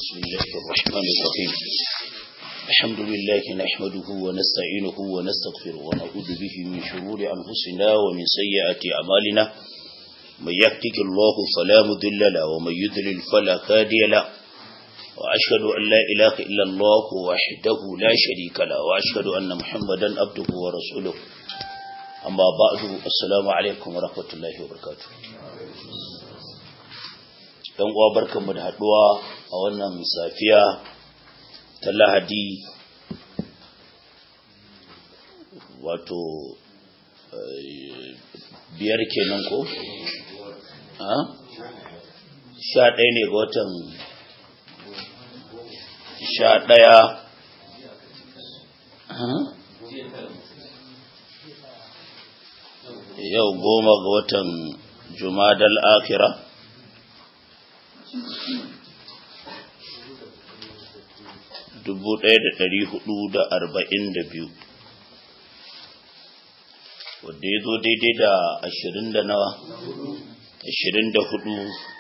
بسم الله الرحمن الرحيم الحمد لله نحمده ونستعينه ونستغفره ونعوذ به من شرور أنفسنا ومن سيئات أعمالنا من يهدك الله فلا مضل له ومن يضلل فلا هادي له وأشهد أن لا إله إلا الله وحده لا شريك له وأشهد أن محمدا عبده ورسوله أما بعد السلام عليكم ورحمة الله وبركاته dan uwa barkanmu da haduwa a wannan safiya ta lahadi wato biyar kenan ko? sha ɗaya ne ga watan sha ɗaya yau goma ga watan jumadal akira dubu ɗaya da ɗari hudu da arba'in da biyu wadda ya zo daidai da ashirin da nawa ashirin da hudu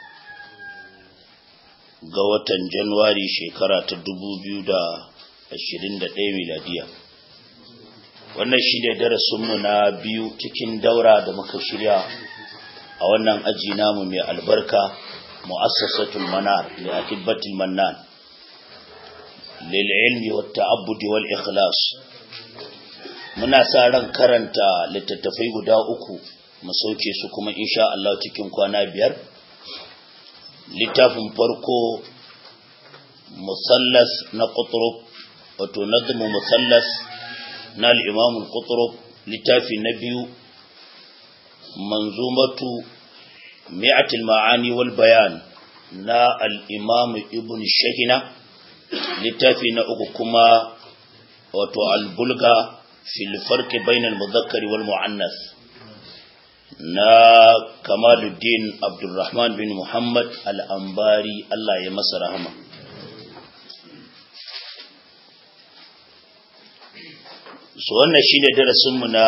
ga watan januwari shekara ta dubu biyu da ashirin da ɗaya miladiya wannan shi ne darasinmu na biyu cikin daura da muka shirya a wannan aji namu mai albarka mu'assasatul manar li akibatil mannan lil ilmi wat ta'abbud wal ikhlas muna sa ran karanta littattafai guda uku mu sauke su kuma insha Allah cikin kwana biyar littafin farko musallas na qutrub wato nadmu musallas na al-imam al-qutrub littafi na biyu manzumatu mi'atul ma'ani wal bayan na al-imam ibn shahina littafi na uku kuma wato al-bulga fil farqi bainal mudhakkari wal mu'annas na kamaluddin abdurrahman bin muhammad al-ambari Allah ya masa rahama so wannan shine darasinmu na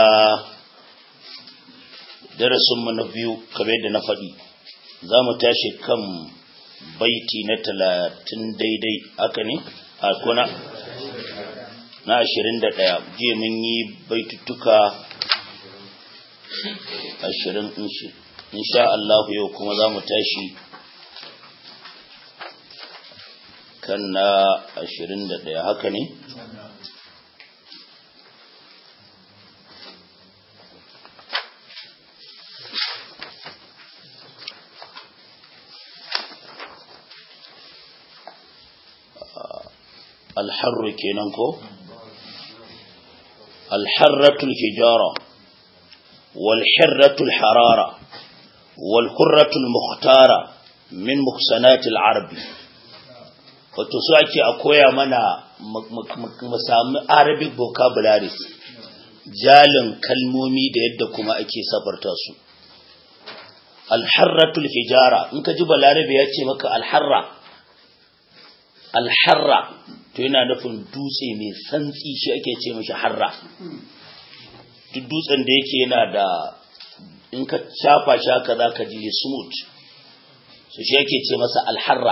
darasinmu na biyu kamar yadda na faɗi za mu tashi kan baiti na talatin daidai haka ne a kuna na ashirin da ɗaya jiya mun yi baituttuka ashirin insha Allahu yau kuma za mu tashi kan na ashirin da ɗaya haka ne الحر كينانكو الحرة الحجارة والحرة الحرارة والحرة المختارة من مخسنات العرب wato su ake a koya mana mu sami arabic vocabularies jalin kalmomi da yadda kuma ake safarta su alharratul hijara in ka ji balarabe ya ce maka alharra alharra to yana nufin dutse mai santsi shi ake ce mashi harra duk dutsen da yake yana da in ka shafa shi haka za ka ji smooth so shi ake ce masa alharra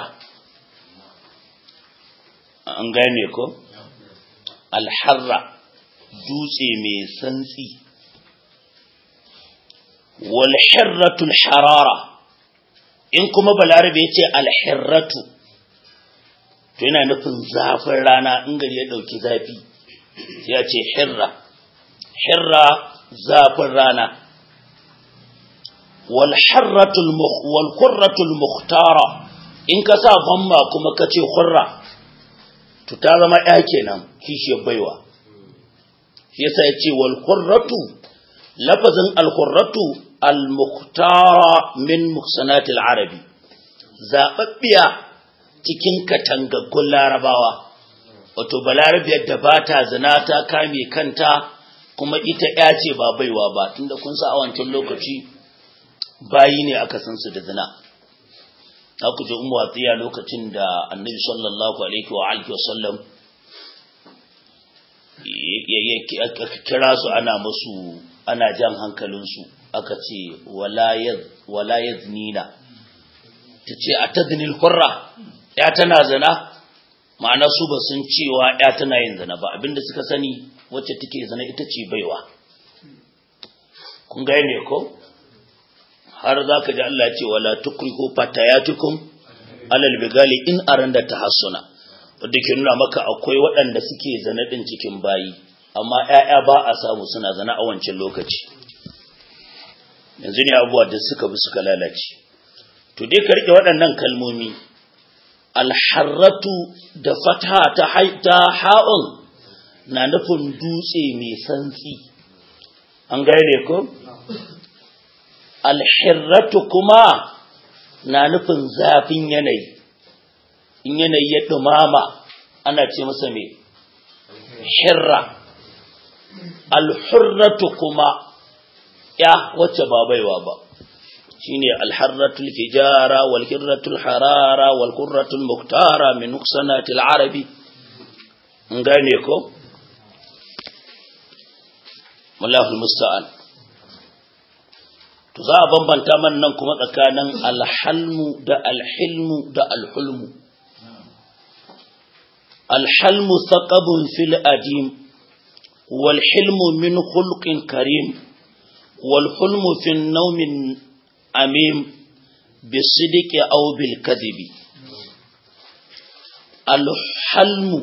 an gane ko alharra dutse mai santsi walhirratul harara in kuma balarabe ya ce alhirratu to yana nufin zafin rana in gari ya ɗauki zafi sai ya ce hirra hirra zafin rana wal kurratul muhtara in ka sa bamma kuma ka ce hurra to ta zama ya kenan kishiyar baiwa shi yasa ya ce wal kurratu lafazin al kurratu al muhtara min muhsanatil arabi zaɓaɓɓiya cikin katangaggun larabawa wato balarabiyar da ba ta zina ta kame kanta kuma ita ya ce ba baiwa ba tunda kun sa a wancan lokaci bayi ne aka san su da zina ku ji umu watsiya lokacin da annabi sallallahu alaihi wa alihi wa sallam ya kira su ana musu ana jan hankalinsu aka ce wala yaznina ta ce a tadnil hurra ya tana zina ma'ana su ba sun cewa ya tana yin zina ba abinda suka sani wacce take zina ita ce baiwa kun ga ne ko har za ka ji Allah ce wala tukrihu fatayatukum alal bigali in aranda tahassuna wanda ke nuna maka akwai waɗanda suke zina din cikin bayi amma ƴaƴa ba a samu suna zina a wancan lokaci yanzu ne abubuwa da suka bi suka lalace to dai ka rike waɗannan kalmomi alharratu da fata ta haita ha'un na nufin dutse mai santsi an gane ko alhirratu kuma na nufin zafin yanayi in yanayi ya dumama ana ce masa mai hirra alhurratu kuma ya wacce ba baiwa ba shine alharratul fijara wal hirratul harara wal qurratul muktara min nuqsanatil arabi ngane ko wallahu musta'an to za a bambanta man nan kuma tsakanin alhalmu da alhilmu da alhulmu alhalmu thaqabun fil adim wal hilmu min khulqin karim wal hulmu fi nawmin amim bisidiki aw bil kadhibi alhalmu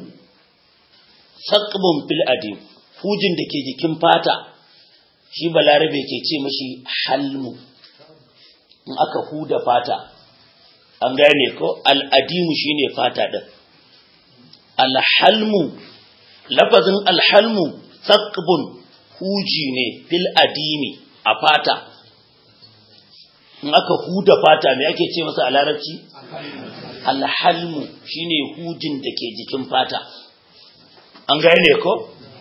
thaqabun fil adim hujin da ke jikin fata shi balarabe ke ce mashi halmu in aka huda fata an gane ko al'adimu shine fata ɗin alhalmu lafazin alhalmu thaqbun huji ne fil adimi a fata in aka huda fata me ake ce masa a larabci alhalmu shine hujin da ke jikin fata an gane ko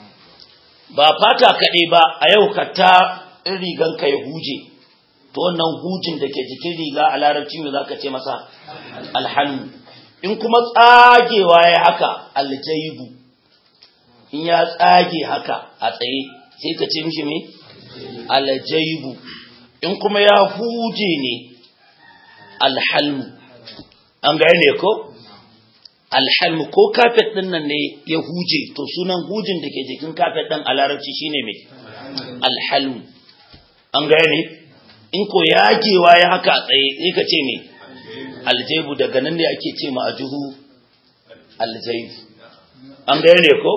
ba fata kaɗai ba a yau ka ta in rigan ka ya huje to wannan hujin da ke jikin riga a larabci me za ka ce masa alhalmu in kuma tsagewa ya haka aljaibu in ya tsage haka a tsaye sai ka ce mishi me aljaibu in kuma ya huje ne alhalmu an gane ko alhalmu ko kafet din nan ne ya huje to sunan hujin da ke jikin kafet din a larabci shine mai alhalmu an gane in ko yagewa ya haka a tsaye sai ka ce me aljaibu daga nan ne ake ce ma ajuhu aljaibu an gane ko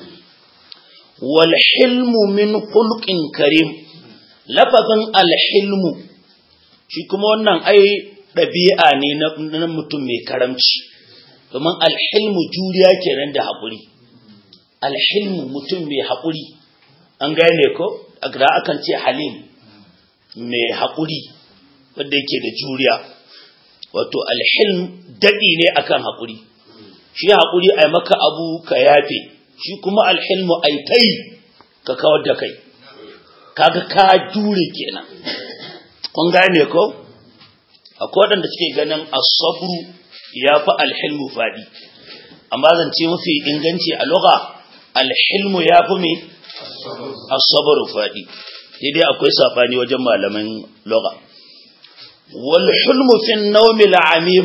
wal hilmu min khulqin karim lafazin alhilmu shi kuma wannan ai ɗabi'a ne na mutum mai karamci domin alhilmu juriya kenan da haƙuri alhilmu mutum mai haƙuri an gane ko da akan ce halim mai haƙuri wanda yake da juriya wato alhilm daɗi ne akan haƙuri shi haƙuri a maka abu ka yafe shi kuma alhilmu ai tai ka kawar da kai kaga ka jure kenan kun gane ko akwai waɗanda suke ganin asabru ya fi alhilmu faɗi amma zance mafi inganci a lugha alhilmu ya fi mai asabru faɗi sai dai akwai safani wajen malaman lugha wal hulmu fi nawmi al'amim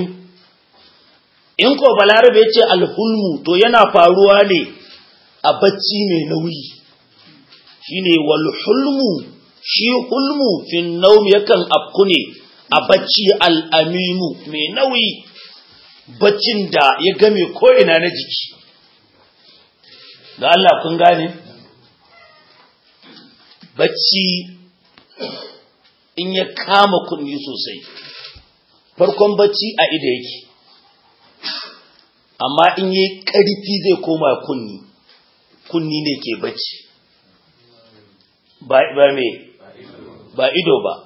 in ko balarabe ya ce alhulmu to yana faruwa ne a bacci mai nauyi shine wal hulmu shi hulmu fi nawmi yakan afku ne a bacci al'amimu mai nauyi baccin da ya game ko'ina na jiki da Allah kun gane bacci in ya kama kunni sosai farkon bacci a ida yake amma in yi ƙarfi zai koma kunni kunni ne ke bacci ba me ba ido ba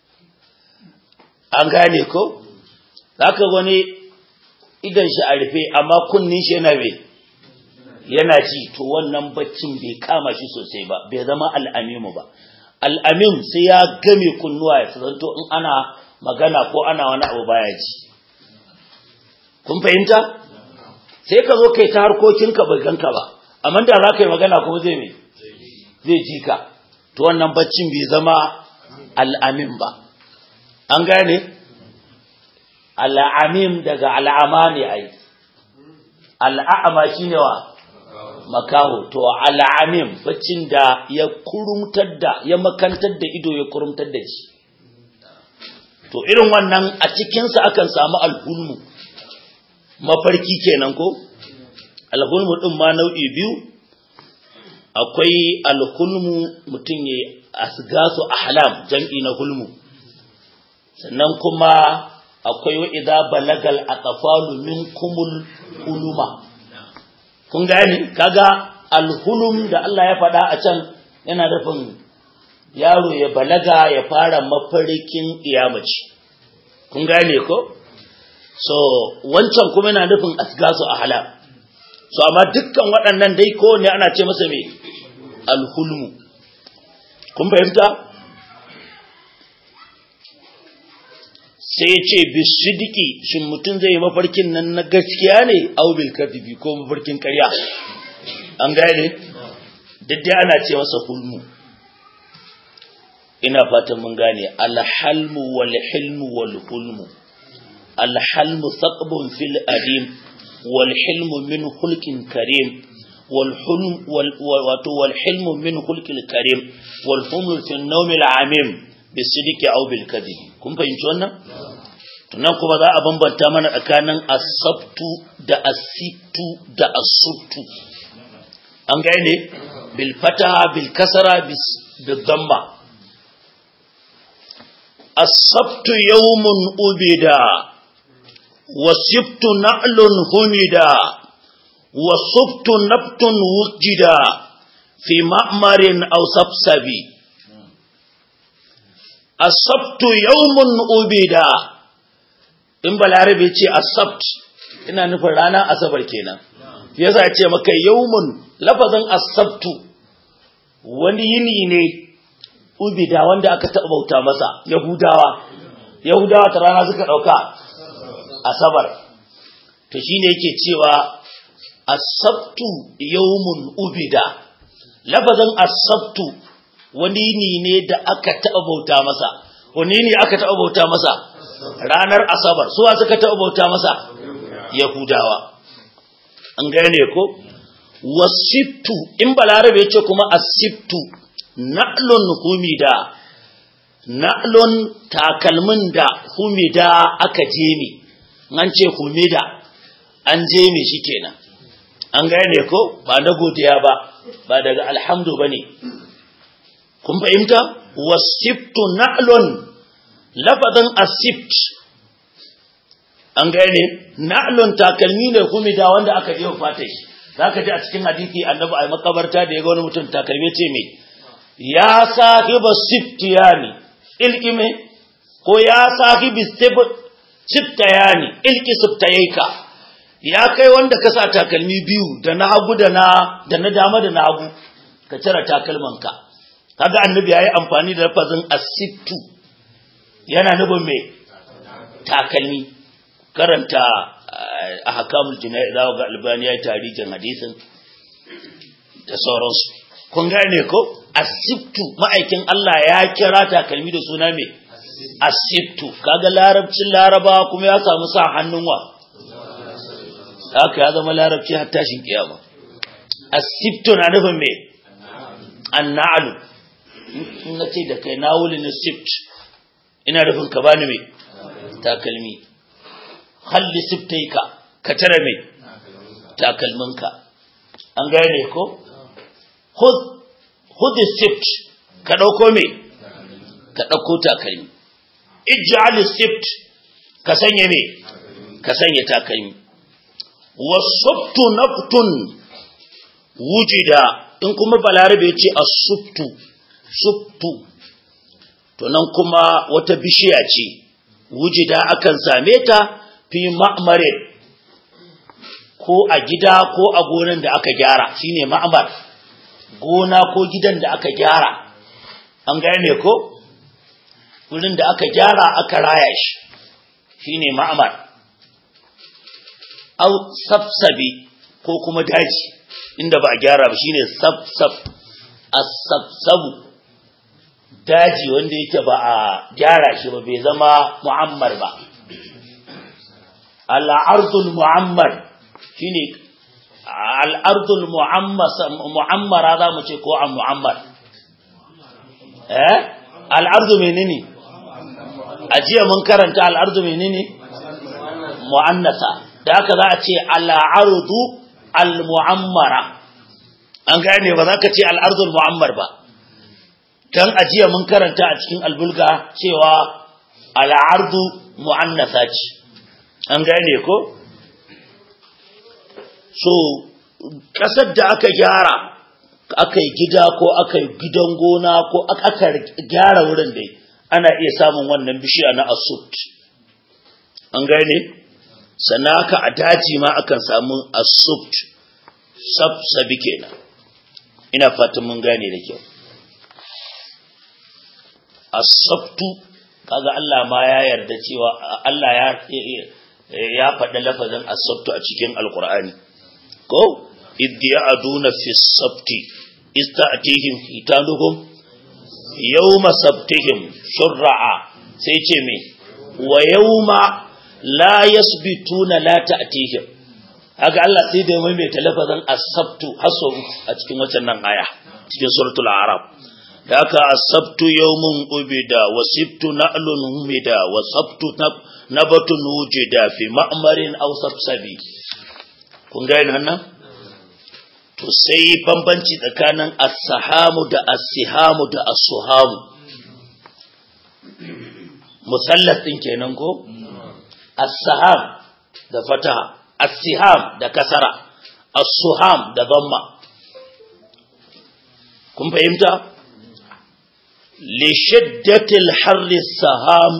an gane ko zaka wani idan shi a rufe amma kunnin shi yana me yana ji to wannan baccin bai kama shi sosai ba bai zama al'amimu ba al'amim sai ya game kunnuwa ya zanto in ana magana ko ana wani abu baya ji kun fahimta sai ka zo kai ta harkokinka bai ganka ba amma da za ka yi magana kuma zai me zai ji ka to wannan baccin bai zama al'amin ba an gane al'amim daga al'ama ne ai al'a'ama shine wa makaho to al'amim baccin da ya kurumtar da ya makantar da ido ya kurumtar da shi to irin wannan a cikinsa akan samu alhulmu mafarki kenan ko alhulmu din ma nau'i biyu akwai alhulmu mutum ya asgasu ahlam jam'i na hulmu sannan kuma akwai wa idza balagal atfalu minkumul huluma kun gane kaga alhulum da Allah ya faɗa a can yana nufin yaro ya balaga ya fara mafarkin iyamaci kun gane ko so wancan kuma yana nufin asgasu ahlam so amma dukkan waɗannan dai ko ne ana ce masa me alhulmu kun fahimta sai ya ce bisidiki shin mutum zai yi mafarkin nan na gaskiya ne aubil kadibi ko mafarkin karya an gane dai ana ce masa hulmu ina fatan mun gane alhalmu wal hilmu wal hulmu alhalmu saqbun fil adim wal hilmu min hulkin karim wal hulm wal wato wal hilmu min hulkil karim wal hulmu fi nawmil amim bisidiki aw bil kadibi kun fahimci wannan tunan kuma za a bambanta mana tsakanin asabtu da asibtu da asubtu an gane bil fataha bil kasara bil damma asabtu yawmun ubida wasibtu na'lun humida wasubtu nabtun wujida fi ma'marin aw sabsabi asabtu yawmun ubida in balarabe ce asabt ina nufin ranar asabar kenan yasa ce maka yawmun lafazin asabtu wani yini ne ubida wanda aka taɓa bauta masa yahudawa yahudawa ta rana suka ɗauka asabar to shine yake cewa asabtu yawmun ubida lafazin asabtu wani yini ne da aka taɓa bauta masa wani ne aka taɓa bauta masa ranar asabar suwa suka taɓa bauta masa yahudawa an gane ko wasiftu in balarabe ya ce kuma asiftu na'lun humida na'lun takalmin da humida aka jemi an ce humida an jemi shi kenan an gane ko ba na godiya ba ba daga alhamdu bane kun fahimta wasiftu na'lun lafazin asift an gane na'lun takalmi ne humida wanda aka je fata shi zaka ji a cikin hadisi annabi a makabarta da ya ga wani mutum takalmi ce me ya sahiba siftiyani ilkime ko ya sahibi siftayani ilki siftayaika ya kai wanda ka sa takalmi biyu da na hagu da na da na dama da na hagu ka cire takalmanka kaga annabi yayi amfani da lafazin asittu yana nufin me takalmi karanta a hakamul jina'i za ga albani ya tarihin hadisin da sauransu kun gane ko asibtu ma'aikin Allah ya kira takalmi da suna me asibtu kaga larabcin laraba kuma ya samu sa hannun wa haka ya zama larabci har tashin kiyama asibtu na nufin me anna'alu in na ce da kai na wuli na sift ina nufin ka bani me takalmi halli siftaika ka tare me takalminka an gane ko khudh sift ka dauko me ka dauko takalmi ij'al sift ka sanya me ka sanya takalmi wasubtu naftun wujida in kuma balarabe ya ce asubtu subtu to nan kuma wata bishiya ce wujida akan same ta fi ma'mare ko a gida ko a gonan da aka gyara shine ma'mar gona ko gidan da aka gyara an gane ko wurin da aka gyara aka raya shi shine ma'mar au sabsabi ko kuma daji inda ba a gyara ba shine sabsab as-sabsabu daji wanda yake ba a gyara shi ba bai zama mu'ammar ba al-ardul mu'ammar shine al'ardul mu'ammara za mu ce ko a mu'ammar eh al'ardu menene a jiya mun karanta al'ardu menene mu'annasa da haka za a ce al'ardu al-mu'ammara an gane ba za ka ce al'ardul mu'ammar ba don a jiya mun karanta a cikin albulga cewa al'ardu mu'annasa ce an gane ko so ƙasar da aka gyara aka yi gida ko aka yi gidan gona ko aka gyara wurin dai ana iya samun wannan bishiya na asut an gane sannan haka a daji ma akan samu asut sabsabi kenan ina fatan mun gane da kyau asabtu kaga Allah ma ya yarda cewa Allah ya ya faɗi lafazin asabtu a cikin alkur'ani ko idh ya'duna fi sabti ista'tihim hitanuhum yawma sabtihim shur'a sai ce me wa yawma la yasbituna la ta'tihim haka Allah sai da mai ta lafazin asabtu haso a cikin wancan nan aya cikin suratul a'raf da haka asabtu yawmun ubida wa sibtu na'lun humida wa sabtu nabatun wujida fi ma'marin aw sabsabi kun ga nan to sai bambanci tsakanin as-sahamu da as-sihamu da as-suhamu musallas din kenan ko as-saham da fataha as-siham da kasara as-suham da dhamma kun fahimta li shiddatil harri saham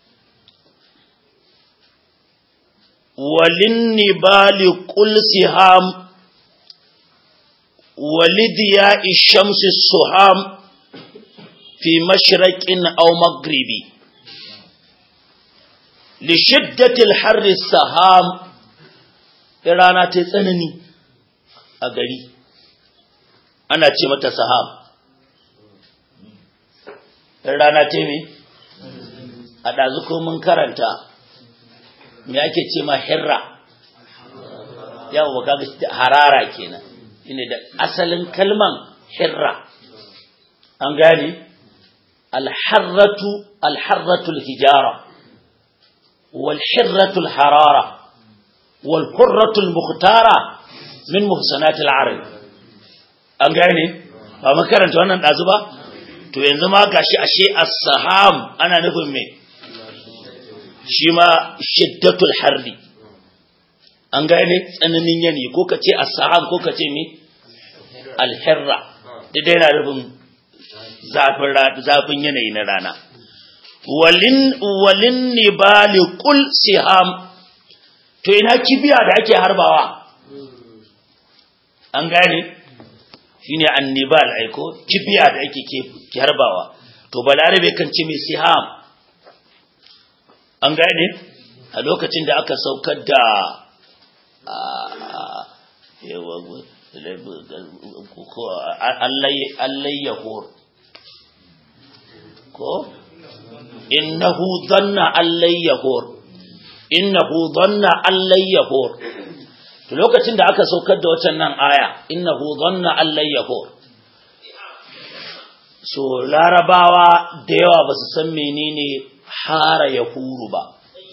walin nibali qul siham ولدياء الشمس السهام في مشرق أو مغرب لشدة الحر السهام رانا تسنني أغري أنا تمت سهام رانا تمي أدازكم من كرنتا me ake ce ma hirra yawa kaga harara kenan shine da asalin kalman hirra an gane alharratu alharratu alhijara wal hirratu alharara wal hurratu almukhtara min muhsanat alarab an gane ba makaranta wannan dazu ba to yanzu ma gashi ashe as-saham ana nufin me shi ma shiddatul harri an gane tsananin yani ko ka ce as-saham ko ka ce me al-hirra duk yana rubin zafin zafin yanayi na rana walin walin nibali qul siham to ina kibiya da ake harbawa an gane shine annibal aiko kibiya da ake ke harbawa to balarabe kan ce mai siham an gane a lokacin da aka saukar da allayyahur ko innahu dhanna allayyahur innahu dhanna allayyahur to lokacin da aka saukar da wacan nan aya innahu dhanna allayyahur so larabawa da yawa ba su san menene hara yahuru ba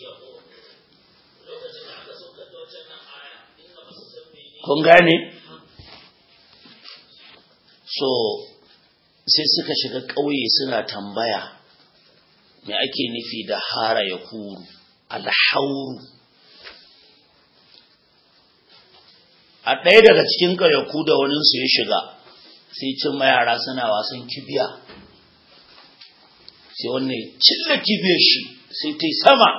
kun gane so sai suka shiga ƙauye suna tambaya me ake nufi da hara ya huru alhauru a ɗaya daga cikin ƙauyaku da waninsu ya shiga sai cin mayara suna wasan kibiya sai wannan ya cilla kibiyar shi sai ta yi sama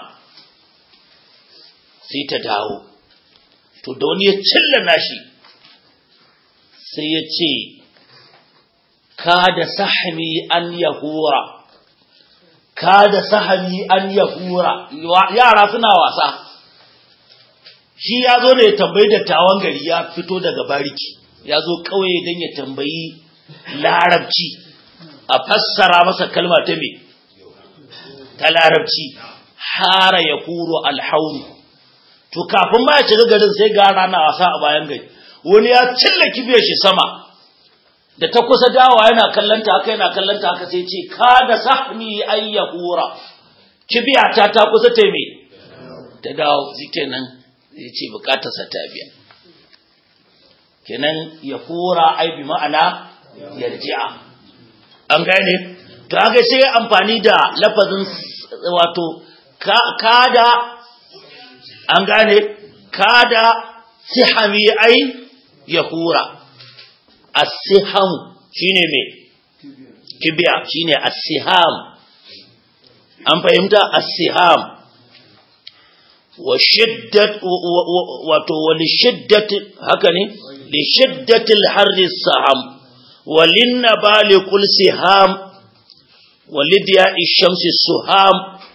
sai ta dawo to da wani ya cilla nashi sai ya ce ka da sahami an yahura ka da sahami an yahura yara suna wasa shi ya zo da ya tambayi dattawan gari ya fito daga bariki ya zo kawai don ya tambayi larabci a fassara masa kalma ta me ta larabci hara ya huro alhauru to kafin ma ya shiga garin sai ga rana wasa a bayan gari wani ya cilla kibiyar shi sama da ta kusa dawa yana kallanta haka yana kallanta haka sai ce ka da sahmi ayyahura kibiyata ta kusa ta me ta dawo shikenan zai ce bukatarsa ta biya kenan ya hura ai bi ma'ana yarji'a an gane to haka sai amfani da lafazin wato kada an gane kada sihami ai ya hura as-siham shine me kibiya shine as-siham an fahimta as-siham wa shiddat wato wa li shiddati haka ne li shiddati al-harri as-saham wa lin-nabali kul siham wa lidya ash-shamsi suham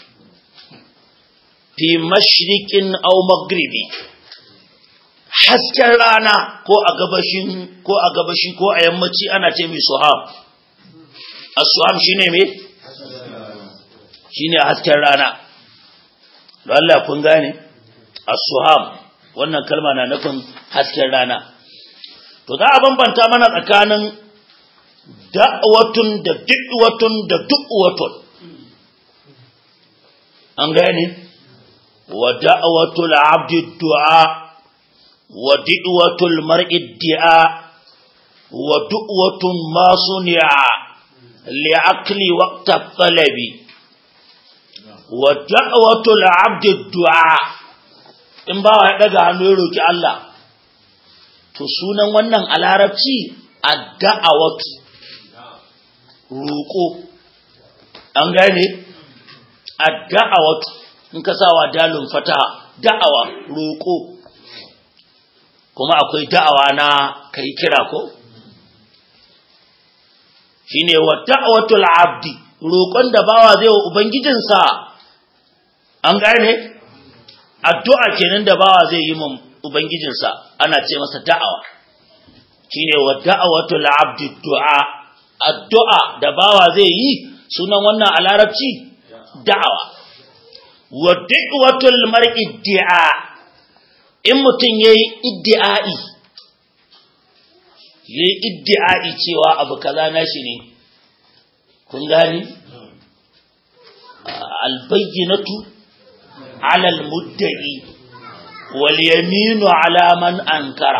fi mashriqin aw maghribi hasken rana ko a gabashin ko a gabashi ko a yammaci ana ce mai suham as-suham shine me shine hasken rana don Allah kun gane as-suham wannan kalma na nufin hasken rana to za a bambanta mana tsakanin da'watun da du'watun da du'watun an gane wa da'watul abdi du'a wa du'watul mar'i du'a wa du'watun ma suni'a li'aqli waqta talabi wa da'watul abdi du'a in ba ya daga hannu ya roki Allah to sunan wannan a larabci ad-da'awatu roko an gane ad-da'awatu in ka sawa dalun fata da'awa roko kuma akwai da'awa na kai kira ko shine wa da'watul abdi roƙon da bawa zai wa ubangijinsa an gane addu'a kenan da bawa zai yi mun ubangijinsa ana ce masa da'awa shine wa da'watul abdi du'a addu'a da bawa zai yi sunan wannan a larabci da'awa wa da'watul mar'i di'a in mutum yayi iddi'ai yayi iddi'ai cewa abu kaza nashi ne kun gani albayyinatu ala almudda'i wal yaminu ala man ankara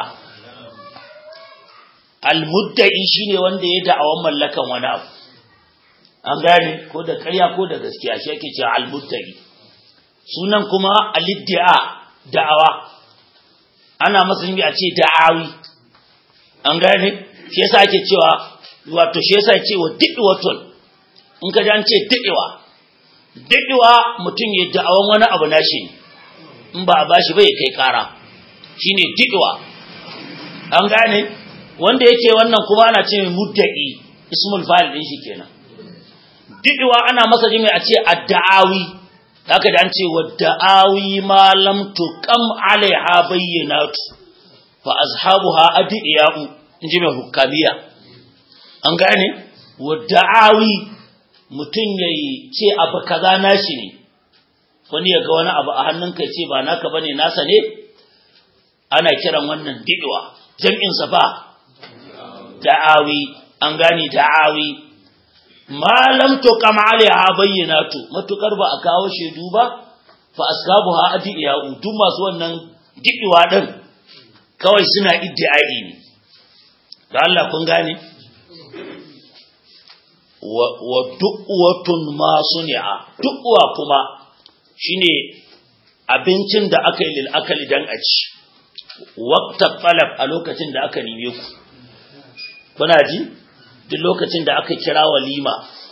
almudda'i shine wanda ya da'awan mallakan wani abu an gane ko da ƙarya ko da gaskiya shi yake cewa almudda'i sunan kuma aliddi'a da'awa ana masa a ce da'awi an gane shi yasa ake cewa wato shi yasa ce wa diɗiwatun in ka ji an ce diɗiwa diɗiwa mutum ya da'awan wani abu nashi ne in ba a bashi bai kai kara shine diɗiwa an gane wanda yake wannan kuma ana ce mai mudda'i ismul fa'il din shi kenan diɗiwa ana masa jimi a ce adda'awi haka da an ce wa da'awi ma lam tuqam alaiha bayyinatu fa azhabuha adiyau inji mai hukamiya an gane wadda'awi mutum yayi ce abu kaza nashi ne wani ya ga wani abu a hannunka ya ce ba naka bane nasa ne ana kiran wannan didwa jam'in sa ba da'awi an gane da'awi malam to kama alaiha bayyinatu matukar ba a kawo shedu ba fa ashabuha adiyau duk masu wannan didwa din kawai suna iddi'ai ne da Allah kun gane wa du'watun ma suni'a du'wa kuma shine abincin da aka yi lil akali dan a ci waqta talab a lokacin da aka nime ku kuna ji duk lokacin da aka kira walima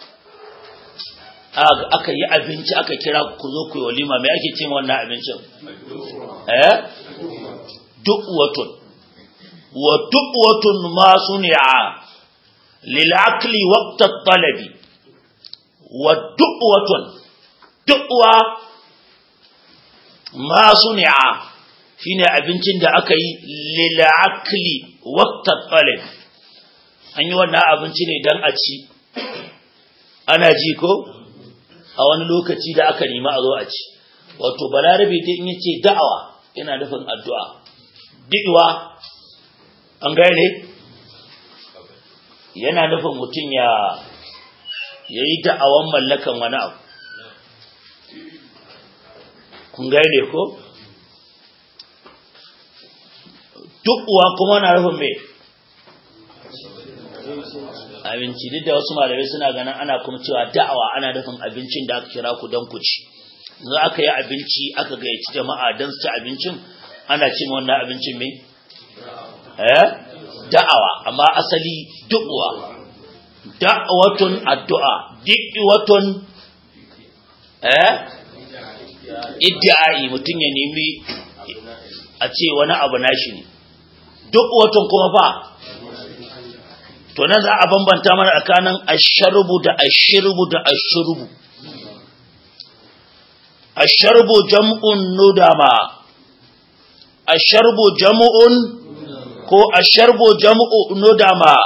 aka yi abinci aka kira ku zo ku yi walima me ake ce wannan abincin eh du'watun wa du'watun ma suni'a lil akli waqta talabi wa du'watun du'wa ma suni'a shine abincin da aka yi lil akli waqta talabi an yi wannan abinci ne dan a ci ana ji ko a wani lokaci da aka nemi a zo a ci wato balarabe dai in yace da'awa yana nufin addu'a di'wa an gane yana nufin mutum ya ya yi da'awan mallakan wani abu kun gane ko duk uwa kuma na nufin mai abinci duk da wasu malamai suna ganin ana kuma cewa da'awa ana nufin abincin da aka kira ku don ku ci za aka yi abinci aka gayyaci jama'a don su ci abincin ana cin wannan abincin mai eh da'awa amma asali du'uwa da'watun addu'a di'watun eh iddi'ai mutum ya nemi a ce wani abu nashi ne du'watun kuma fa to nan za a bambanta mana tsakanin asharbu da ashirbu da ashurbu asharbu jam'un nudama asharbu jam'un ko asharbu jam'u nudama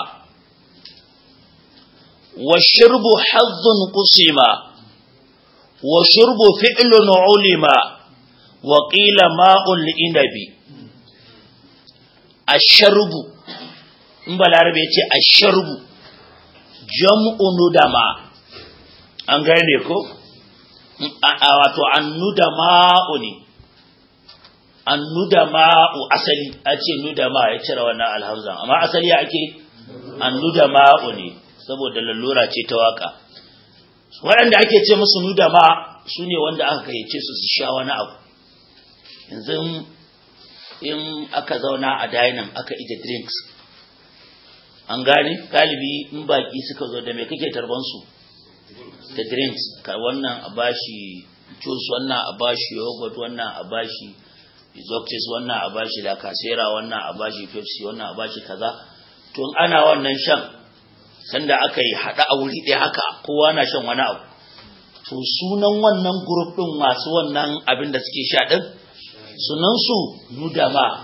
washirbu hazzun qusima wa shurbu fi'lun ulima wa qila ma'un inabi asharbu in balarabe ya ce asharbu jam'u nudama an gane ko wato annudama'u ne annudama'u asali a ce nudama ya cire wannan alhamza amma asali ya ake annudama'u ne saboda lallura ce ta waka waɗanda ake ce musu nudama su ne wanda aka gayyace su su sha wani abu yanzu in aka zauna a dining aka ije drinks an gane galibi in baki suka zo da me kake tarban su da drinks ka wannan a bashi juice wannan a bashi yogurt wannan a bashi exotics wannan a bashi da kasera wannan a bashi pepsi wannan a bashi kaza to ana wannan shan sanda aka yi hada a wuri ɗaya haka kowa na shan wani abu to sunan wannan group din masu wannan abin da suke sha din sunan su nudama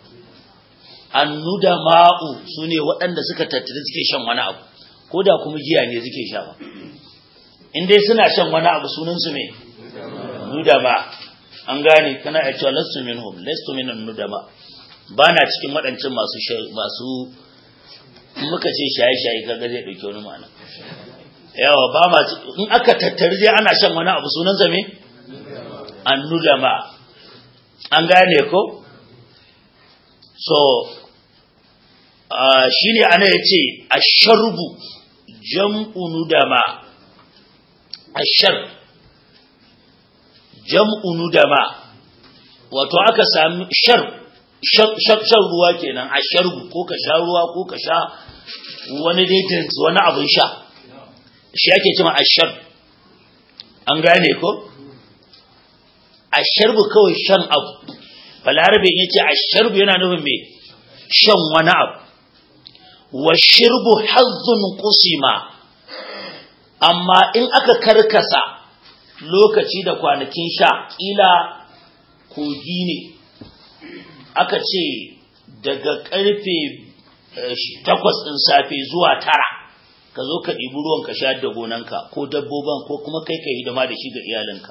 annudama'u su ne waɗanda suka tattali suke shan wani abu ko da kuma giya ne suke sha ba in dai suna shan wani abu sunansu mai nudama an gane kana ya cewa lastu minhum lastu minan nudama ba na cikin waɗancan masu masu muka ce shaye-shaye kaga zai ɗauki wani ma'ana yawa ba ma in aka tattari dai ana shan wani abu sunansa me annudama an gane ko so uh, shi ne ana ya ce asharbu jam'u nudama ashar jam'u nudama wato aka sami shar shan ruwa kenan asharbu ko ka sha ruwa ko ka sha wani dai drinks wani abin sha shi ake cewa ashar an gane ko asharbu kawai shan abu balarabe ya ce asharbu yana nufin mai shan wani abu wa shirbu hazzun kusima amma in aka karkasa lokaci da kwanakin sha ƙila kogi ne aka ce daga ƙarfe takwas ɗin safe zuwa tara ka zo ka ɗibi ruwan ka sha da gonanka ko dabboban ko kuma kai ka hidima da shi ga iyalinka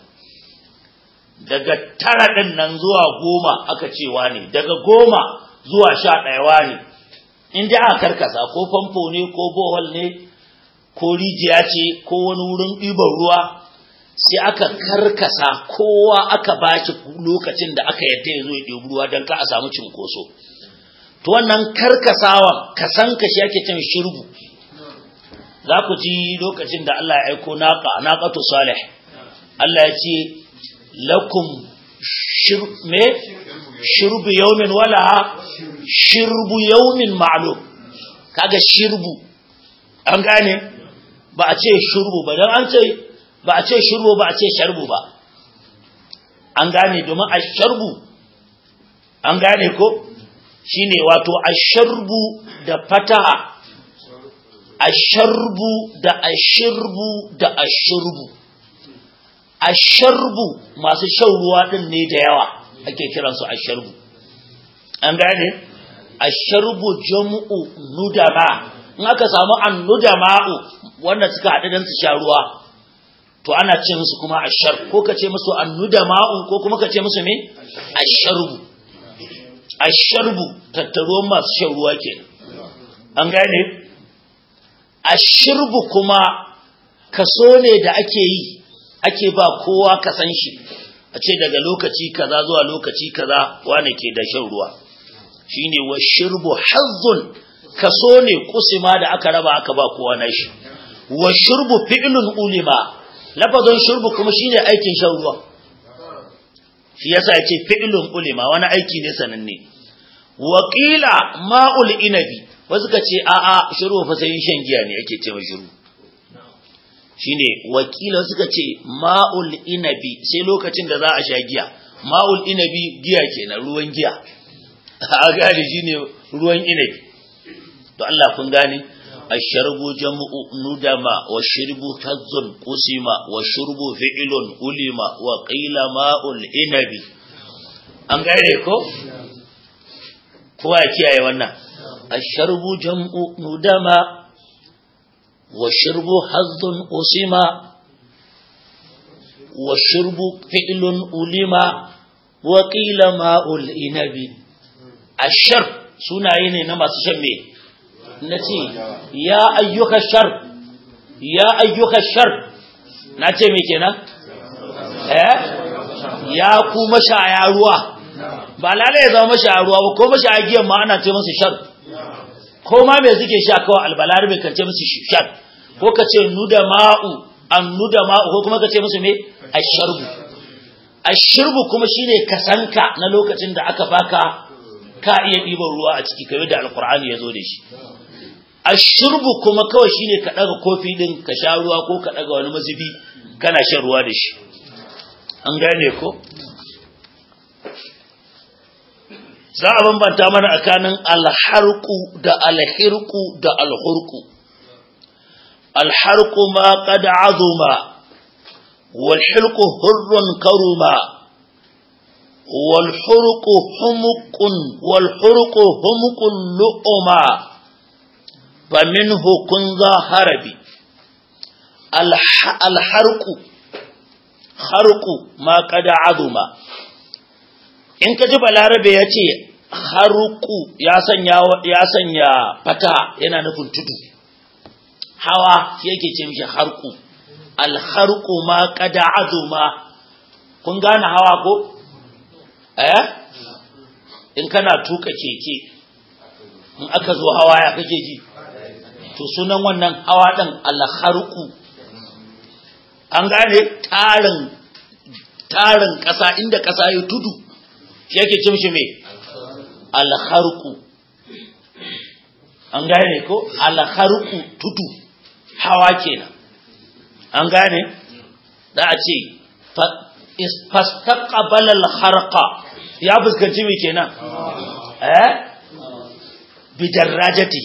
daga tara ɗin nan zuwa goma aka cewa ne daga goma zuwa sha ɗayawa ne in dai aka karkasa ko famfo ne ko bohol ne ko rijiya ce ko wani wurin ɗiban ruwa sai aka karkasa kowa aka ba shi lokacin da aka yadda ya zo ya ɗebi ruwa don ka a samu cinkoso to wannan karkasawan kasan ka shi ake cin shirbu za ku ji lokacin da Allah ya aiko naqa naqatu salih Allah ya ce lakum me shirbu yaumin wala shirbu yaumin ma'lum kaga shirbu an gane ba a ce shirbu ba dan an ce ba a ce shirbu ba a ce sharbu ba an gane domin a sharbu an gane ko shine wato a sharbu da fataha a sharbu da a shirbu da a shirbu asharbu masu shan ruwa din ne da yawa ake kiransu asharbu an gane asharbu jam'u nudama in aka samu an nudama'u wanda suka haɗu don su sha ruwa to ana ce musu kuma ashar ko ka ce musu an nudama'u ko kuma ka ce musu me asharbu asharbu tattaruwan masu shan ruwa kenan an gane ashirbu kuma kaso ne da ake yi ake ba kowa ka san shi a ce daga lokaci kaza zuwa lokaci kaza wane ke da shan ruwa shine wa shirbu hazzun kaso ne kusima da aka raba aka ba kowa na shi wa shirbu fi'lun ulima lafazin shirbu kuma shine aikin shan ruwa shi yasa yace fi'lun ulima wani aiki ne sananne wa qila ma'ul inabi wasu ka ce a'a shiru fa sai shan giya ne ake ce shiru shine wakila suka ce ma'ul inabi sai lokacin da za a sha giya ma'ul inabi giya kenan ruwan giya a gane shine ruwan inabi to Allah kun gane asharbu jam'u nudama wa shirbu tazzun qusima wa shurbu fi'lun ulima wa qila ma'ul inabi an gane ko kowa ya kiyaye wannan asharbu jam'u nudama والشرب حظ أسما والشرب فعل ألما وقيل ماء الإنب الشرب سنعيني نما تشمي نتي يا أيها الشرب يا أيها الشرب نتي ميكينا eh ya ku mashaya ruwa ba lalai ya zama mashaya ruwa ba ko mashaya giyan ma ana ce masa shar ko ma me suke sha kawai albalarabe kan ce musu shar ko ka ce nuda ma'u an nuda ma'u ko kuma ka ce musu me asharbu asharbu kuma shine kasanka na lokacin da aka baka ka iya ɗiban ruwa a ciki kamar da alkur'ani ya zo da shi ashurbu kuma kawai shine ka daga kofi din ka sha ruwa ko ka daga wani mazubi kana shan ruwa da shi an gane ko za a bambanta mana tsakanin alharku da alhirku da alhurku alharku ma qad azuma wal hilku hurrun karuma wal hurqu humqun wal hurqu humqun lu'uma faminhu kun za harabi alharku harku ma qad azuma in ka ji balarabe ya ce haruku ya sanya ya sanya fata yana nufin tudu hawa shi yake ce mishi harku alharku ma qad azuma kun gane hawa ko eh in kana tuka keke in aka zo hawa ya kake ji to sunan wannan hawa din alharku an gane tarin tarin ƙasa inda ƙasa ya tudu shi yake ce mishi me alharku an gane ko alharku tudu hawa kenan an gane da a ce fastaqbala alharqa ya fuskanci me kenan eh bidarrajati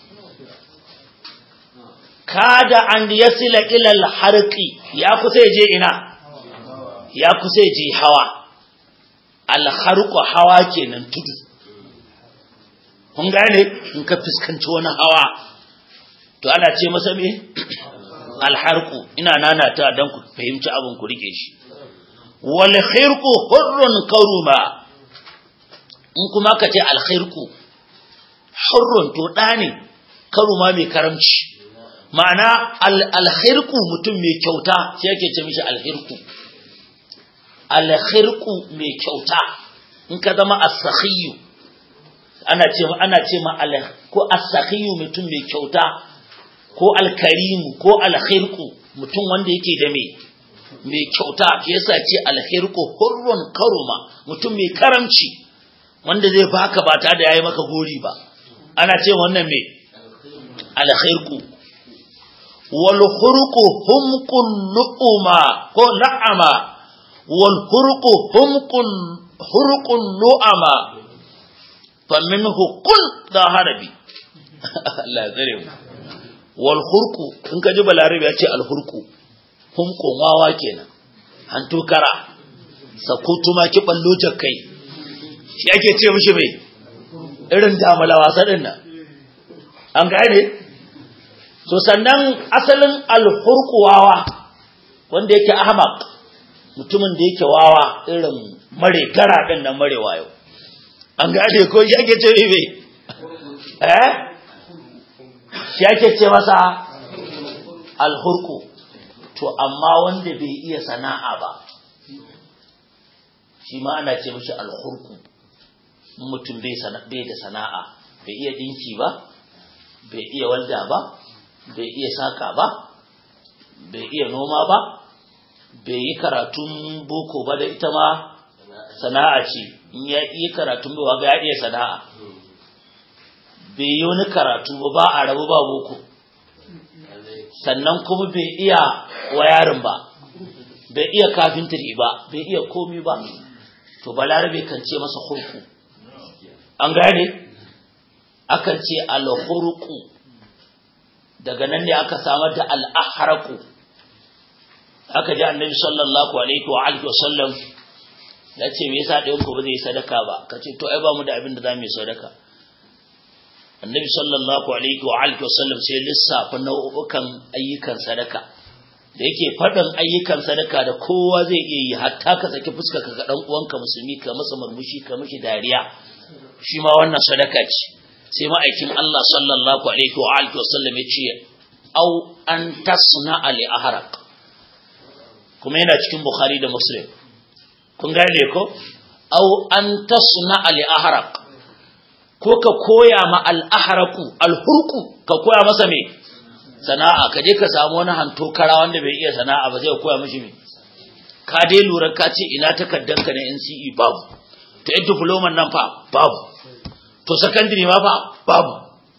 kada an yasila ila alharqi ya kusa je ina ya kusa je hawa alharku hawa kenan tudu kun gane in ka fuskanci wani hawa to ana ce masa me alharku ina nanata dan ku fahimci abin ku rike shi wal khirqu hurrun karuma in kuma ka ce al khirqu hurrun to da ne karuma mai karamci ma'ana al khirqu mutum mai kyauta sai yake ce mishi al khirqu alkhirku mai kyauta in ka zama as-sakhiyu ana ce ana ce ma ko as-sakhiyu mutum mai kyauta ko al-karimu ko alkhirku mutum wanda yake da mai mai kyauta yasa ce alkhirku hurrun karuma mutum mai karamci wanda zai baka ba tare da yayi maka gori ba ana ce wannan mai alkhirku wal khurqu humqun lu'uma ko la'ama والحرق حمق حرق نعما فمنه كل ذا هربي الله زره والحرق in ka ji balarabi ya ce alhurku humqun wawa kenan an tukara sakutu ma ki ballo jakkai shi ake ce mishi mai irin damala wasa din nan an gane to sannan asalin alhurku wawa wanda yake ahmaq mutumin da yake wawa irin mare gara ɗin nan mare wayo an gane ko shi ake ce mai eh shi ake ce masa alhurku to amma wanda bai iya sana'a ba shi ma ana ce mashi alhurku mutum bai da sana'a bai iya dinki ba bai iya walda ba bai iya saka ba bai iya noma ba bai yi karatun boko ba da ita ma sana'a ce in ya iya karatun ba ga ya iya sana'a bai yi wani karatu ba ba a rabu ba boko sannan kuma bai iya wayarin ba bai iya kafintiri ba bai iya komi ba to balarabe kan ce masa hurku an gane akan ce alhurku daga nan ne aka samar da al'aharaku aka ji annabi sallallahu alaihi wa alihi wa sallam ya ce me yasa ɗayan ku ba zai sadaka ba ka ce to ai ba mu da abin da za mu yi sadaka annabi sallallahu alaihi wa alihi wa sallam sai lissafa nau'ukan ayyukan sadaka da yake faɗin ayyukan sadaka da kowa zai iya yi hatta ka saki fuska ka ga dan uwanka musulmi ka masa murmushi ka mishi dariya shi ma wannan sadaka ce sai ma'aikin Allah sallallahu alaihi wa alihi wa sallam ya ce au an tasna ali ahraq kuma yana cikin bukhari da muslim kun gane ko au an tasna ali ahraq ko ka koya ma al ahraqu al hurqu ka koya masa me sana'a ka je ka samu wani hanto kara wanda bai iya sana'a ba zai koya mishi me ka dai lura ka ce ina takaddanka na NCE babu to yan diploma nan fa babu to secondary ma fa babu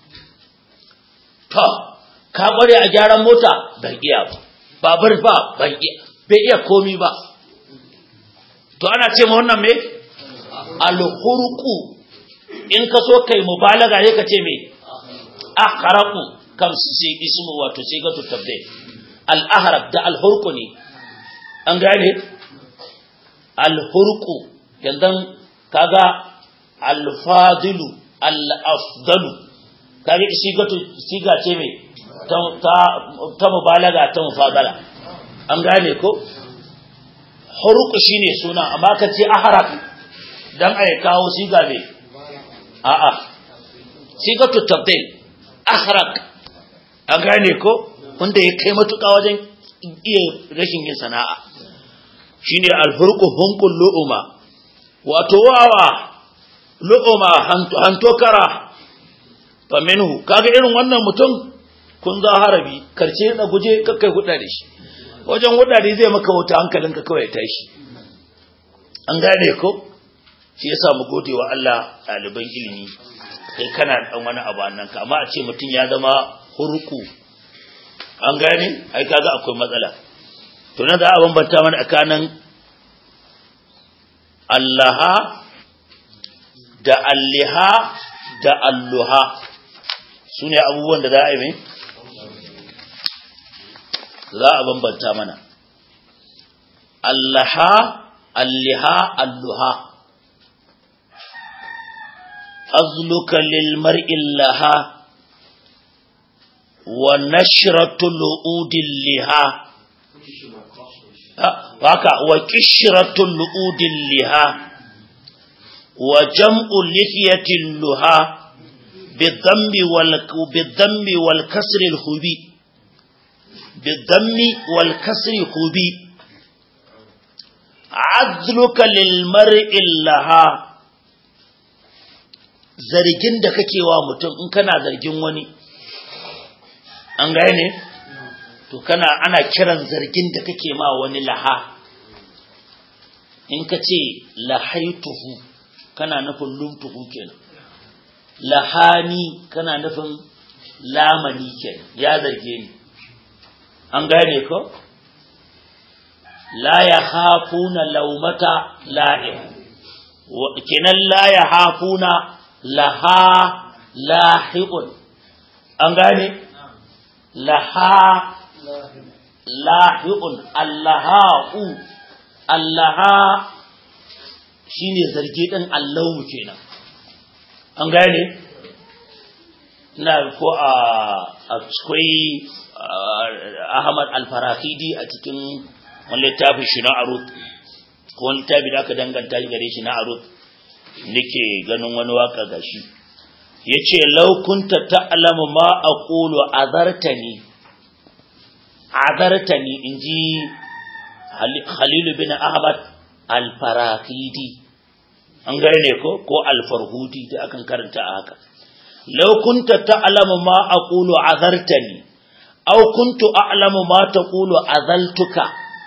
to ka kware a gyaran mota ban iya ba babur fa ban iya bai iya komi ba to ana ce ma wannan me alhurqu in ka so kai mubalaga ne ka ce me ahraqu kam sai ismu wato sai ga tutabbe al ahraq da al hurqu ne an gane al hurqu yandan kaga al fadilu al afdalu kaga siga siga ce me ta ta mubalaga ta mufadala an gane ko hurqu shine suna amma ka ce ahraq dan ai kawo siga me a'a sigatu tabdil ahraq an gane ko wanda ya kai matuƙa wajen iya rashin yin sana'a shine alfurqu hunqul lu'uma wato wawa lu'uma hanto kara fa minhu kaga irin wannan mutum kun za harabi karce na guje kakkai hudda da shi wajen hudda da zai maka wuta hankalinka kawai tashi an gane ko shi yasa mu gode wa Allah ɗaliban ilimi kai kana dan wani abu nan ka amma a ce mutum ya zama hurku an gane ai kaga akwai matsala to na za a bambanta mana tsakanin allaha da alliha da alluha su ne abubuwan da za a yi mai za a bambanta mana allaha alliha alluha azluka lil mar'i laha wa nashratu lu'udil liha haka wa kishratu lu'udil liha wa jam'u lihiyatil luha bidhammi wal bidhammi wal kasri al hubi bidhammi wal kasri hubi azluka lil mar'i laha zargin da kake wa mutum in kana zargin wani an gane to kana ana kiran zargin da kake ma wani laha in ka ce lahaituhu kana nufin lumtuhu kenan lahani kana nufin lamani kenan ya zarge ni an gane ko la ya hafuna laumata la'im kenan la ya hafuna laha lahiqun an gane laha lahiqun allaha'u allaha shine zargi din allahu kenan an gane ina ko a akwai ahmad al-farahidi a cikin wani littafin shi na arut ko wani littafi da aka danganta gare shi na arut nake ganin wani waka gashi yace law kunta ta'lamu ma aqulu azartani azartani inji Khalil bin Ahmad al-Farahidi an gane ko ko al-Farhudi da akan karanta haka law kunta ta'lamu ma aqulu azartani aw kuntu a'lamu ma taqulu azaltuka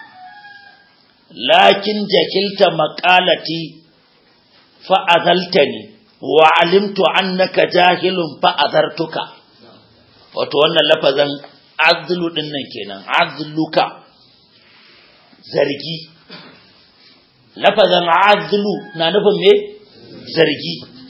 lakin jakilta maqalati fa azaltani wa alimtu annaka jahilun fa azartuka wato wannan lafazan azlu din nan kenan azluka zargi lafazan azlu na nufin me zargi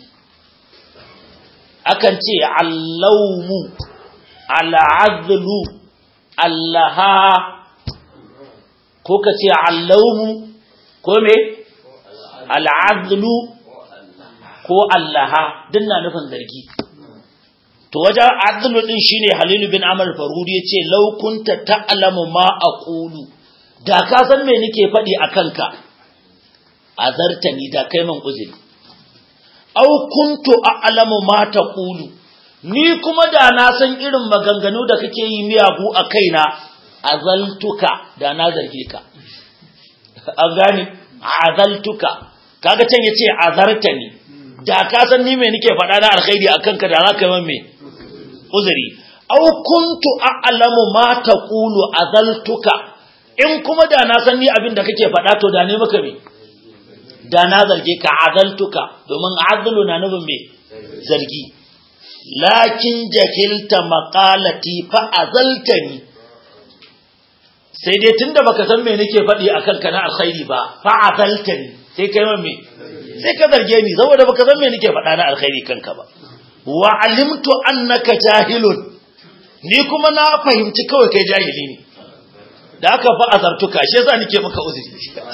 akan ce allawmu al'azlu allaha ko ka ce allawmu ko me al'azlu ko allaha din na nufin zargi to wajen azlu din shine halilu bin amr farudi yace law kunta ta'lamu ma aqulu da ka san me nake faɗi a kanka azartani da kai man uzuri aw kuntu a'lamu ma taqulu ni kuma da na san irin maganganu da kake yi miyagu a kaina azaltuka da na zarge ka an gane azaltuka kaga can yace azartani da ka san ni me nake faɗa na alkhairi akan ka da za ka yi me uzuri aw kuntu a'lamu ma taqulu azaltuka in kuma da na san ni abin da kake faɗa to da ne maka me da na zarge ka azaltuka domin azlu na nufin me zargi lakin jahilta maqalati fa azaltani sai dai tunda baka san me nake faɗi akan ka na alkhairi ba fa azaltani sai kai me sai ka zarge ni saboda baka san me nake faɗa na alkhairi kanka ba wa alimtu annaka jahilun ni kuma na fahimci kawai kai jahili ne da aka fa azartuka shi yasa nake maka uzuri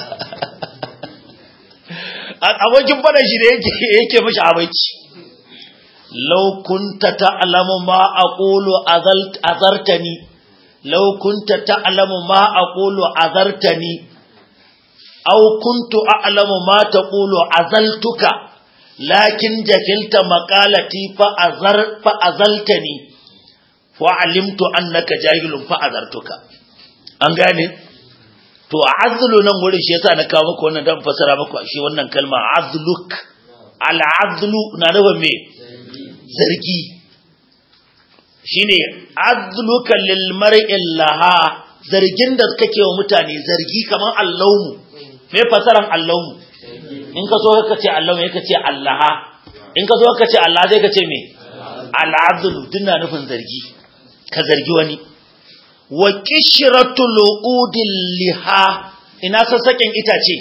abokin fadan shi da yake yake mishi abaici law kunta ta'lamu ma aqulu azartani law kunta ta'lamu ma aqulu azartani aw kuntu a'lamu ma taqulu azaltuka lakin jahilta maqalati fa azar fa azaltani fa alimtu annaka jahilun fa azartuka an gane to azlu nan wurin shi yasa na kawo maka wannan dan fasara maka shi wannan kalma azluk al azlu na da me zargi shine azluka lil mar'i laha zargin da kake wa mutane zargi kaman allawmu me fasaran allawmu in ka so ka ce allawmu ka ce allaha in ka so ka ce allah sai ka ce me al azlu dinna nufin zargi ka zargi wani wa kishratul udil liha ina sassaken itace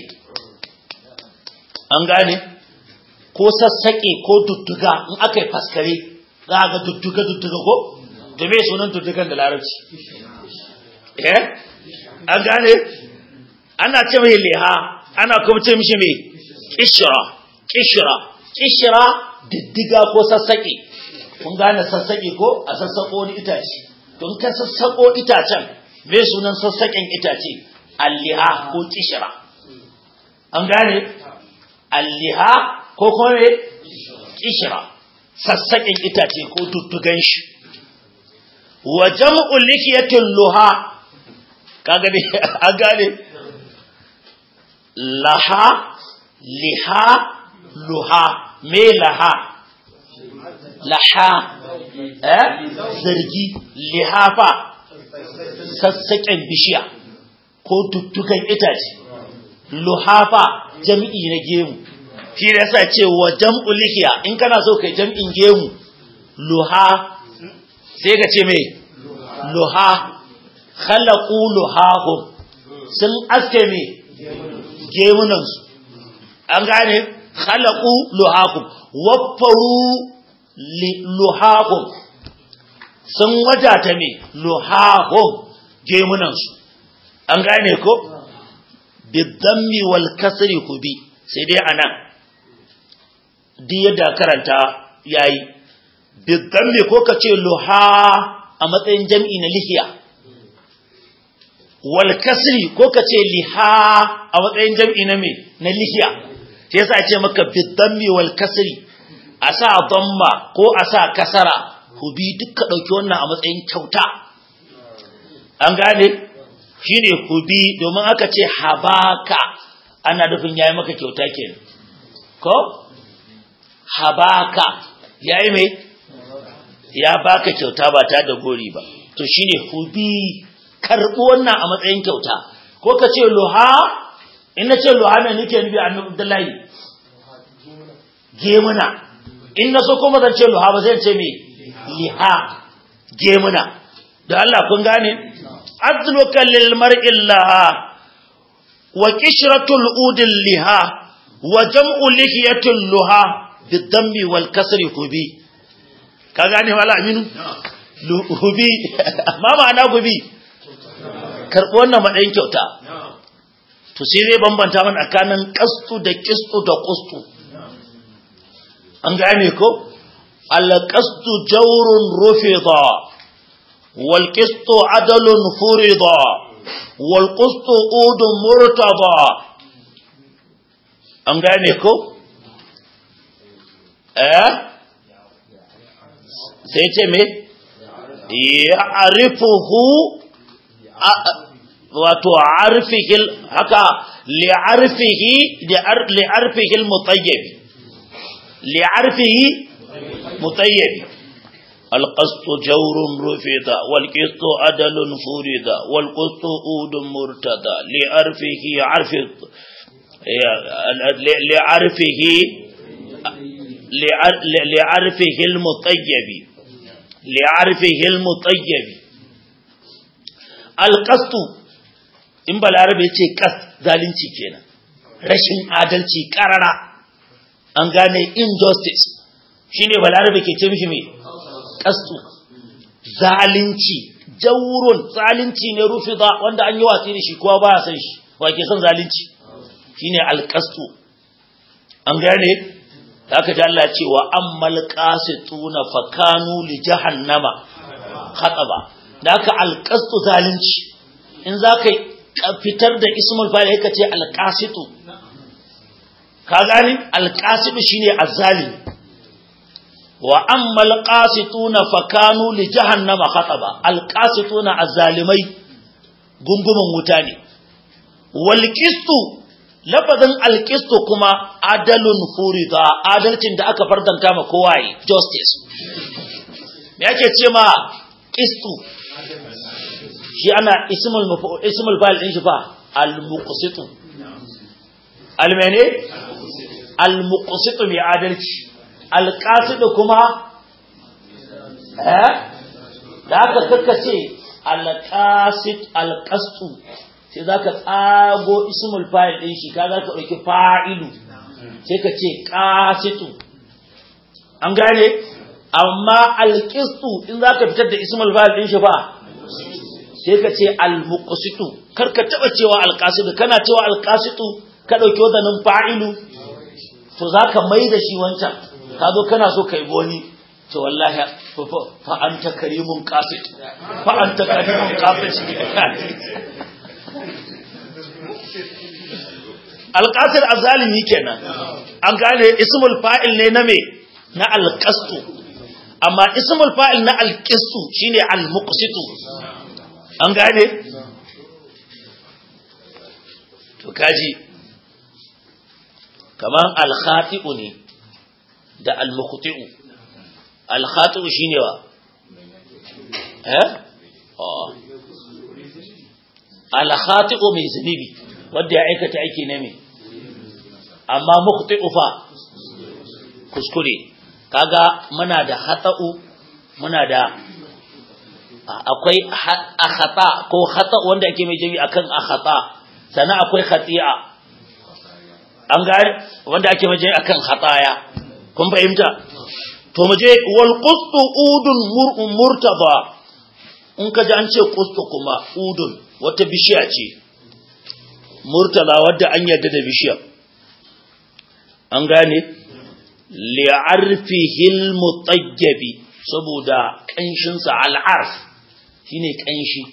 an gane ko sassake ko dudduga in aka yi faskare za ga dudduga dudduga ko to me sunan duddugan da larabci eh an gane ana ce mai liha ana kuma ce mishi mai kishra kishra kishra diddiga ko sassake kun gane sassake ko a sassako wani itace don ka sassaƙo itacen me sunan sassaƙen itace alliha ko kishira an gane alliha ko kuma me kishira sassaƙen itace ko tuttugan shi wa jam'u lihiyatul luha kaga ne an gane laha liha luha me laha laha eh zargi lihafa sassaƙen bishiya ko tuttukan itace luhafa jam'i na gemu shi da yasa ce wa jam'u lihiya in kana so kai jam'in gemu luha sai ka ce me luha khalaqu luhahum sun aske me gemunan su an gane khalaqu luhahum waffaru luhahum sun wadata me luhahum gemunansu an gane ko bidammi wal kasri kubi sai dai anan duk yadda karanta yayi bidammi ko kace luha a matsayin jam'i na lihiya wal kasri ko kace liha a matsayin jam'i na me na lihiya sai yasa ce maka bidammi wal kasri a sa damma ko a sa kasara hubi duka dauki wannan a matsayin kyauta an gane shine hubi domin aka ce habaka ana nufin yayi maka kyauta kenan ko habaka yayi mai ya baka kyauta ba ta da gori ba to shine hubi karbi wannan a matsayin kyauta ko ka ce luha in na ce luha mai nake nufi annabi Abdullahi gemuna in na so kuma zan ce luha ba zan ce me liha gemuna da Allah kun gane adluka lil mar'i laha wa qishratul udil liha wa jam'u lihiyatul luha bidammi wal kasri hubi ka gane wala aminu hubi amma ma'ana gubi karɓi wannan matsayin kyauta to sai zai bambanta mana tsakanin kastu da kistu da kustu an gane ko alqastu jawrun rufida wal qistu adalun furida wal qustu udun murtada an gane ko eh sai ce me ya arifuhu wato arfihil haka li'arfihi li'arfihi al-mutayyib li'arfihi mutayyib القسط جور رفض والقسط عدل فرض والقسط أود مرتضى لعرفه عرف لعرفه لعرفه المطيب لعرفه المطيب القسط in balarabe ce kas zalunci kenan rashin adalci karara an gane injustice shine balarabe ke ce mishi me kastu zalunci jawrun zalunci ne rufida wanda an yi watsi da shi kowa baya san shi wa ke son zalunci shine alqastu an gane haka ji Allah ce wa ammal qasituna fakanu li jahannama khataba da haka alqastu zalunci in zaka fitar da ismul fa'il yake ce alqasitu ka gani alqasitu shine azzalimi wa ammal qasituna fakanu li jahannama khataba alqasituna azzalimai gungumin wuta ne wal qistu lafazin alqistu kuma adalun furida adalcin da aka fardanta ma kowa yi justice me yake ce ma qistu shi ana ismul ismul fa'il din shi fa al-muqsitu al-mene al-muqsitu mai adalci al-qasidu kuma eh da aka kakkace al-qasid al-qastu sai zaka tsago ismul fa'il din shi kaga ka dauki fa'ilu sai ka ce qasitu an gane amma al-qistu in zaka fitar da ismul fa'il din shi fa sai ka ce al-muqsitu kar ka taba cewa al-qasidu kana cewa al-qasitu ka dauki wadannan fa'ilu to zaka mai da shi wancan ka zo kana so kai boni to wallahi fa anta karimun qasid fa anta karimun qasid al-qasid azalimi kenan an gane ismul fa'il ne na me na al-qastu amma ismul fa'il na al-qistu shine al-muqsitu an gane to kaji kaman al-khati'u ne da al-muqti'u al-khati'u shine wa eh oh al-khati'u mai zunubi wanda ya aikata aiki ne mai amma muqti'u fa kuskure kaga muna da khata'u muna da akwai akhata ko khata wanda ake mai jami akan akhata sannan akwai khati'a an gane wanda ake mai jami akan khataya kun fahimta to mu je wal qustu udun mur'un murtaba in ka ji an ce qustu kuma udun wata bishiya ce murtala wadda an yarda da bishiyar an gane li'arfihil mutayyabi saboda kanshinsa al'arf shine kanshi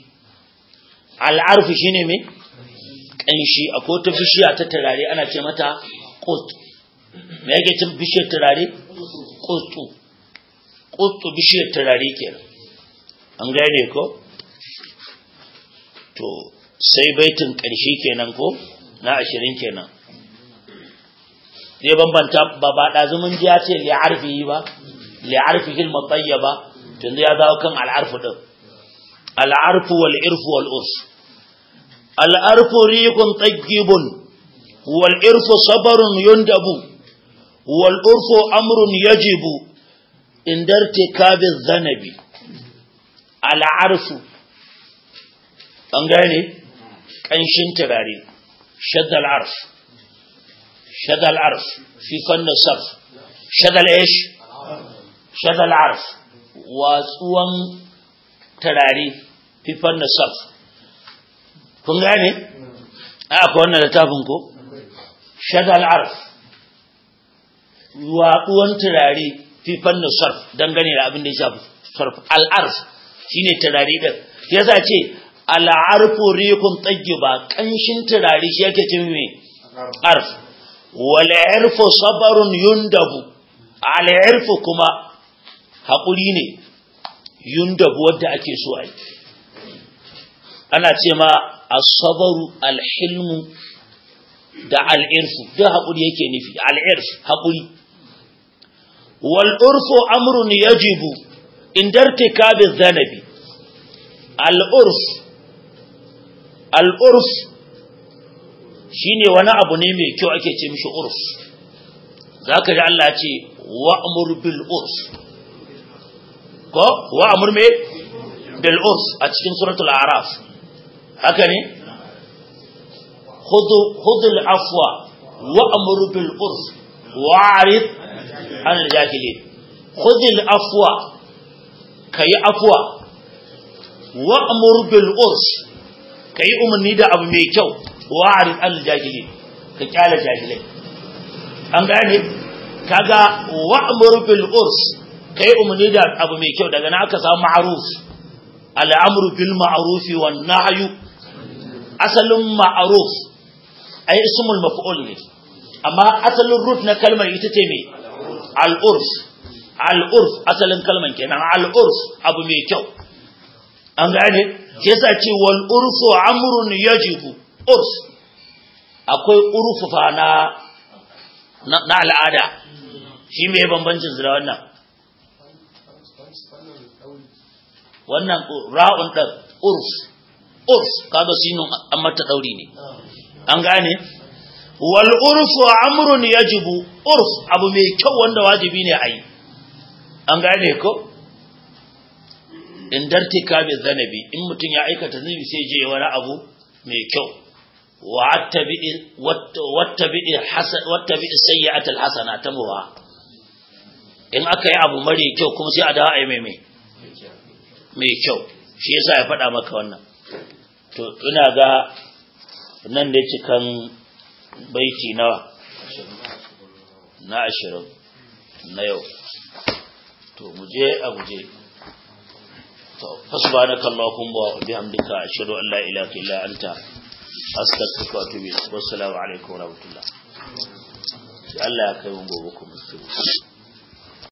al'arf shine me kanshi akwai ta bishiya ta tarare ana ce mata qut me yake cin bishiyar turare kustu kustu bishiyar turare kenan an gane ko to sai baitin ƙarshe kenan ko na ashirin kenan zai bambanta ba ba ɗazumin ji ya ce li'arfi ba li'arfi hilma tsayya ba tun ya zawo kan al'arfu ɗin al'arfu wal irfu wal urs al'arfu rikun tsaggibun wal irfu sabarun yundabu wal urfu amrun yajibu indarti kabin zanabi al'arfu an gane ƙanshin turare shaddal arf shaddal arf fi fannin sarf shaddal ish shaddal arf watsuwan turare fi fannin sarf kun gane a akwai wannan littafin ko shaddal arf watsuwan turare fi fannin sarf dangane da abin da ya shafi sarf al'arf shine turare din yasa ce al'arfu rikun tayyiba kanshin turare shi yake cin me arf wal irfu sabarun yundabu al irfu kuma hakuri ne yundabu wanda ake so ai ana ce ma as-sabru al-hilmu da al-irfu da hakuri yake nufi al-irf hakuri wal urfu amrun yajibu indartika bi dhanabi al-urf al'urf shi ne wani abu ne mai kyau ake ce mishi urf za ka ji Allah ce wa'amur bil urf ko wa'amur me bil urf a cikin suratul araf haka ne hudul afwa wa'amur bil urf wa'arid an jahilin hudul afwa ka yi afwa wa'amur bil urf ka yi umarni da abu mai kyau wa'arin al-jahilin ka kyala jahilai an gane kaga wa'mur bil urs ka yi umarni da abu mai kyau daga na aka samu ma'ruf al'amru bil ma'ruf wan nahyu asalin ma'ruf ai ismul maf'ul ne amma asalin root na kalmar ita ce me al-urs al-urs asalin kalmar kenan al-urs abu mai kyau an gane shi yasa ce wal urfu amrun yajibu urs akwai urfu fa na na al'ada shi me bambancin su da wannan wannan ra'un din urf urf kaga sinun an mata dauri ne an gane wal urfu amrun yajibu urf abu mai kyau wanda wajibi ne ayi an gane ko in dartika bi zanabi in mutum ya aikata zunubi sai je wani abu mai kyau wattabi'i wattabi'i hasan wattabi'i sayyi'atul hasana tamuha in aka yi abu mare kyau kuma sai a dawo ai mai mai kyau shi yasa ya faɗa maka wannan to ina ga nan da cikan baiti nawa na ashirin na yau to mu je a guje فسبحانك اللهم وبحمدك أشهد أن لا إله إلا أنت أستغفرك وأتوب إليك والسلام عليكم ورحمة الله الله يكرمكم